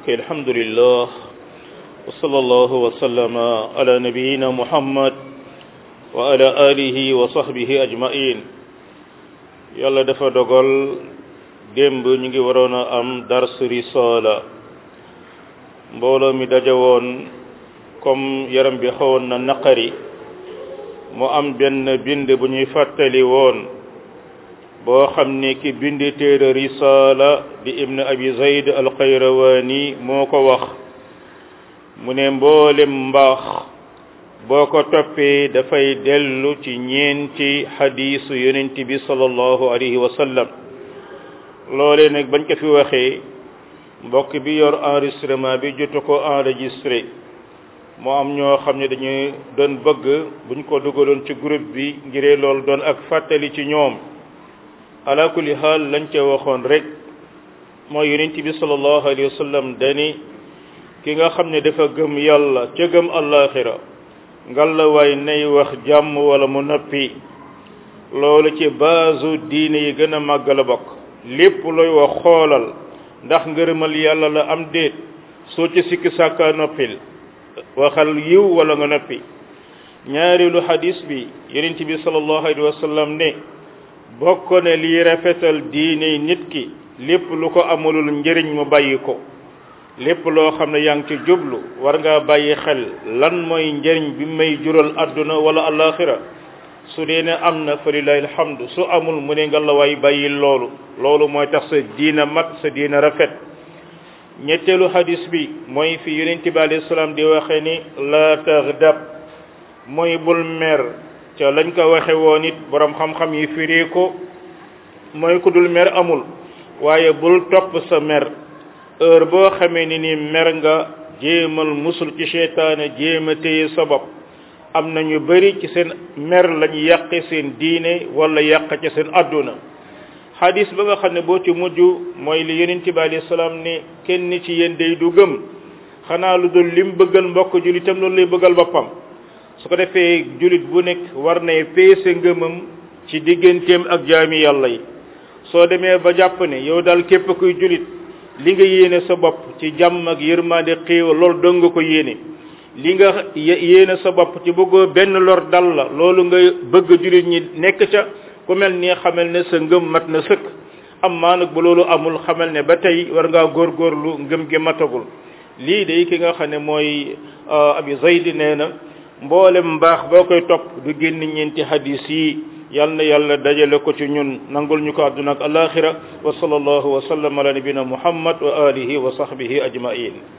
mbokk alhamdulillah wa sallallahu wa sallama ala nabiyina muhammad wa ala alihi wa sahbihi ajmain yàlla dafa dogal démb ñu ngi waroon a am dars risala mbooloo mi daje woon comme yaram bi xawoon na naqari mu am benn bind bu ñuy fàttali woon boo xam ne ki bind téere risala di ibn abi zayd alxayrawani moo ko wax mu ne mboolem mbaax boo ko toppee dafay dellu ci ñeenti xadiisu yonent bi sallallahu alayhi wa sallam loolee nag bañ ko fi waxee mbokk bi yor enregistrement bi jotu ko enregistré moo am ñoo xam ne dañuy doon bëgg buñ ko dugaloon ci groupe bi ngiree loolu doon ak fàttali ci ñoom ala kulli xaal lañ ca waxoon rek mooy yonent bi sallallahu alayhi wa sallam dani ki nga xam ne dafa gëm yàlla ca gëm allaxira ngalla waay nay wax jàmm wala mu noppi loolu ci baasu diine yi gën a màgg la bokk lépp looy wax xoolal ndax ngërëmal yàlla la am déet soo ci sikki sàkka noppil waxal yiw wala nga noppi ñaareelu xadis bi yonent bi sallallahu alayhi wa sallam ne bokk ne lii rafetal diine nit ki lépp lu ko amulul njëriñ mu bàyyi ko lépp loo xam ne yaa ngi ci jublu war ngaa bàyyi xel lan mooy njëriñ bi may jural àdduna wala alaxira su dee ne am na fa lillahi alhamdu su amul mu ne nga la waay bàyyi loolu loolu mooy tax sa diina mat sa diina rafet ñetteelu hadis bi mooy fi yonent bi alayhi salaam di waxe ni la taghdab mooy bul mer ca lañ ko waxe woon it borom xam-xam yi firi ko mooy ku dul mer amul waaye bul topp sa mer heure boo xamee ni ni mer nga jéemal musul ci seytaane jéem a téye sa bopp am na ñu bari ci seen mer lañu yàqe seen diine wala yàq ci seen adduna xadis ba nga xam ne boo ci mujj mooy li yonent bi alayhi salaam ne kenn ci yéen day du gëm xanaa lu dul lim bëggal mbokk julitam loolu lay bëggal boppam su ko defee julit bu nekk war nay peese ngëmam ci digganteem ak jaami yàlla yi soo demee ba jàpp ne yow daal képp kuy julit li nga yéene sa bopp ci jàmm ak yërmande xéewal loolu dong nga ko yéene li nga yéene sa bopp ci bëggoo benn lor dal la loolu nga bëgg julit ñi nekk ca ku mel ni xamal ne sa ngëm mat na sëkk am maa nag bu loolu amul xamal ne ba tey war ngaa góorgóorlu ngëm gi matagul lii day ki nga xam ne mooy abi zaydi nee na mboolem mbaax boo koy topp du génn ñeenti hadis yi yal na yàlla dajale ko ci ñun nangul ñu ko àdduna ak alaxira wa sallallahu wa sallam ala nabina muhammad wa alihi wa sahbihi ajmain